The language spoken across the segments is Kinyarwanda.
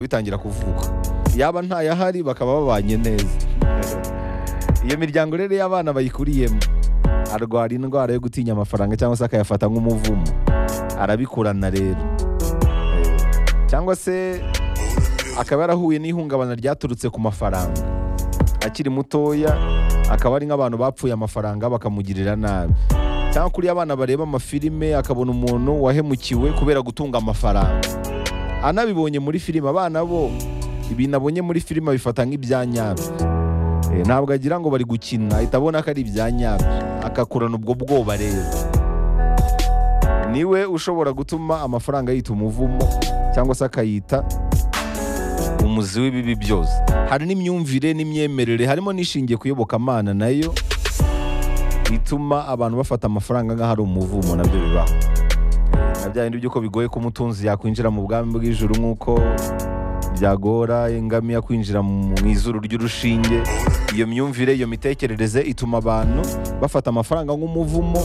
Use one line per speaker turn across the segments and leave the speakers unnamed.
bitangira kuvuka yaba ntayahari bakaba babanye neza iyo miryango rero y'abana bayikuriyemo arwara indwara yo gutinya amafaranga cyangwa se akayafata nk'umuvumo arabikurana rero cyangwa se akaba yarahuye n'ihungabana ryaturutse ku mafaranga akiri mutoya akaba ari nk'abantu bapfuye amafaranga bakamugirira nabi cyangwa kuri abana bareba amafilime akabona umuntu wahemukiwe kubera gutunga amafaranga anabibonye muri filime abana bo ibintu abonye muri filime abifata nk'ibya nyabyo Eh, ntabwo agira ngo bari gukina ahita abona ko ari ibya nyabyo akakurana ubwo bwoba rero niwe ushobora gutuma amafaranga yita umuvumo cyangwa se akayita umuzi w'ibibi byose hari n'imyumvire n'imyemerere harimo n'ishingiye ku iyobokamana nayo ituma abantu bafata amafaranga nk'aho ari umuvumo nabyo bibaho na bya bindi by'uko bigoye ko umutunzi yakwinjira mu bwami bw'ijuru nk'uko byagora ingamiya kwinjira mu izuru ry'urushinge iyo myumvire iyo mitekerereze ituma abantu bafata amafaranga nk'umuvumo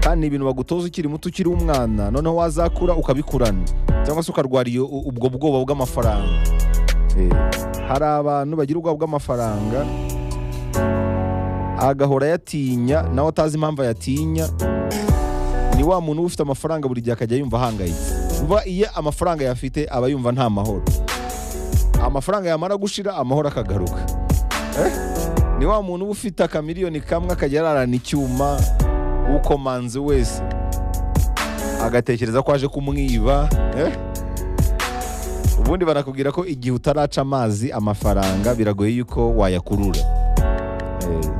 kandi ni ibintu bagutoza ukiri muto ukiri umwana noneho wazakura ukabikurana cyangwa se ukarwara iyo ubwo bwoba bw'amafaranga Eh, hari abantu bagira ubwoba bw'amafaranga agahora ayatinya nawe atazi impamvu ayatinya ni wa muntu uba ufite amafaranga buri gihe akajya yumva ahangayitse vuba iyo amafaranga yafite aba yumva nta mahoro amafaranga yamara gushira amahoro akagaruka Eh, ni wa muntu uba ufite akamiliyoni kamwe akajya ararana icyuma ukomanze wese agatekereza ko aje kumwiba eh? ubundi barakubwira ko igihe utaraca amazi amafaranga biragoye yuko wayakurura Eh,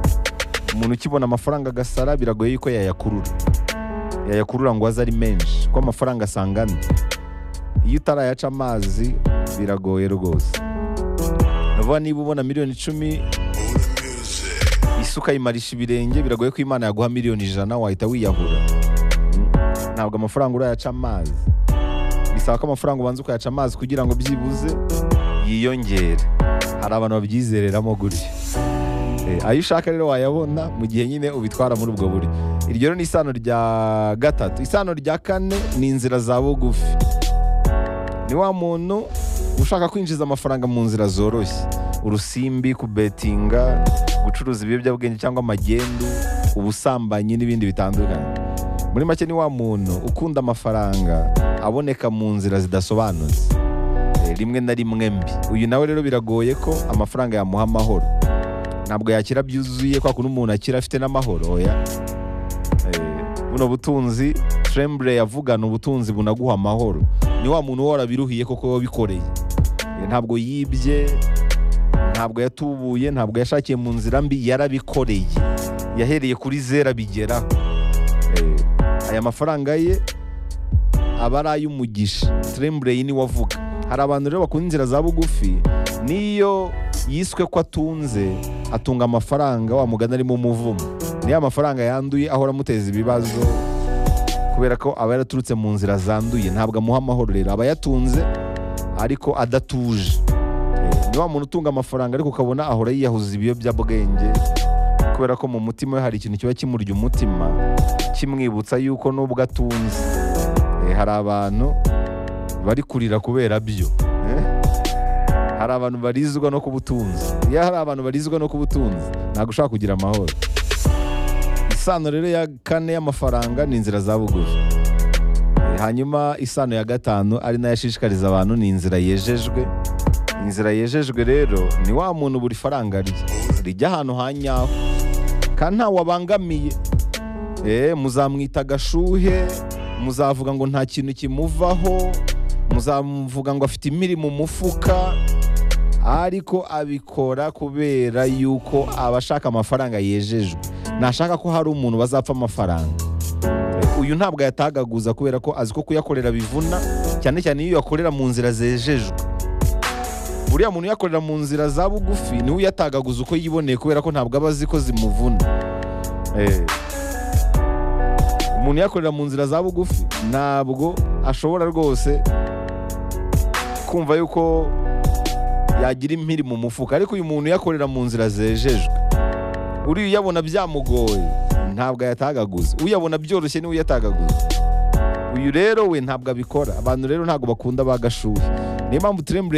umuntu ukibona amafaranga agasara biragoye yuko yayakurura yayakurura ngo aze ari menshi kuko amafaranga asangana iyo utarayaca amazi biragoye rwose navuga niba ubona miliyoni icumi isuka yimarisha ibirenge biragoye ko imana yaguha miliyoni ijana wahita wiyahura Mm. ntabwo amafaranga urayaca amazi bisaba ko amafaranga ubanza ukayaca amazi kugira ngo byibuze yiyongere hari abantu babyizereramo gutyo Eh, ayo ushaka rero wayabona mu gihe nyine ubitwara muri ubwo buryo iryo rero ni isano rya gatatu isano rya kane ni inzira za bugufi ni wa muntu ushaka kwinjiza amafaranga mu nzira zoroshye urusimbi kubetinga gucuruza ibiyobyabwenge cyangwa amagendu ubusambanyi n'ibindi bitandukanye muri make ni wa muntu ukunda amafaranga aboneka mu nzira zidasobanutse Eh, rimwe na rimwe mbi uyu nawe rero biragoye ko amafaranga yamuha amahoro ntabwo yakira byuzuye kwa kundi umuntu akira afite n'amahoro oya Eh, buno butunzi tremble yavugana ubutunzi bunaguha amahoro ni wa muntu uhora biruhiye koko wabikoreye Eh, ntabwo yibye ntabwo yatubuye ntabwo yashakiye mu nzira mbi yarabikoreye yahereye kuri zera bigeraho Eh, aya mafaranga ye aba ari ay'umugisha tremble ni wavuga hari abantu rero bakunda inzira za bugufi n'iyo yiswe ko atunze atunga amafaranga wa mugani arimo umuvumo niyo amafaranga yanduye ahora amuteza ibibazo kubera ko aba yaraturutse mu nzira zanduye ntabwo amuha amahoro rero aba yatunze ariko adatuje Eh, ni wa muntu utunga amafaranga ariko ukabona ahora yiyahuza ibiyobyabwenge kubera ko mu mutima we hari ikintu kiba kimurya umutima kimwibutsa yuko n'ubwo atunze Eh, hari abantu bari kurira kubera byo Eh? hari abantu barizwa no ku butunzi iyo hari abantu barizwa no ku butunzi ntabwo ushaka kugira amahoro isano rero ya kane y'amafaranga ni inzira za bugufi Eh, hanyuma isano ya gatanu ari nayo ashishikariza abantu ni inzira yejejwe inzira yejejwe rero ni wa muntu buri faranga rye rijya ahantu ha nyaho kandi ntawabangamiye Eh, muzamwita agashuhe muzavuga ngo nta kintu kimuvaho muzamuvuga ngo afite imiri mu mufuka ariko abikora kubera yuko aba ashaka amafaranga yejejwe ntashaka ko hari umuntu bazapfa amafaranga uyu ntabwo ayatagaguza kubera ko azi ko kuyakorera bivuna cyane cyane iyo uyakorera mu nzira zejejwe uriya muntu uyakorera mu nzira za bugufi niwe uyatagaguza uko yiboneye kubera ko ntabwo aba azi ko zimuvuna Eh. umuntu uyakorera mu nzira za bugufi ntabwo ashobora rwose kumva yuko yagira impiri mu mufuka ariko uyu muntu uyakorera mu nzira zejejwe uriya uyabona byamugoye ntabwo ayatagaguza uyabona byoroshye niwe uyatagaguza uyu rero we ntabwo abikora abantu rero ntabwo bakunda ba gashuhe niyo mpamvu turembure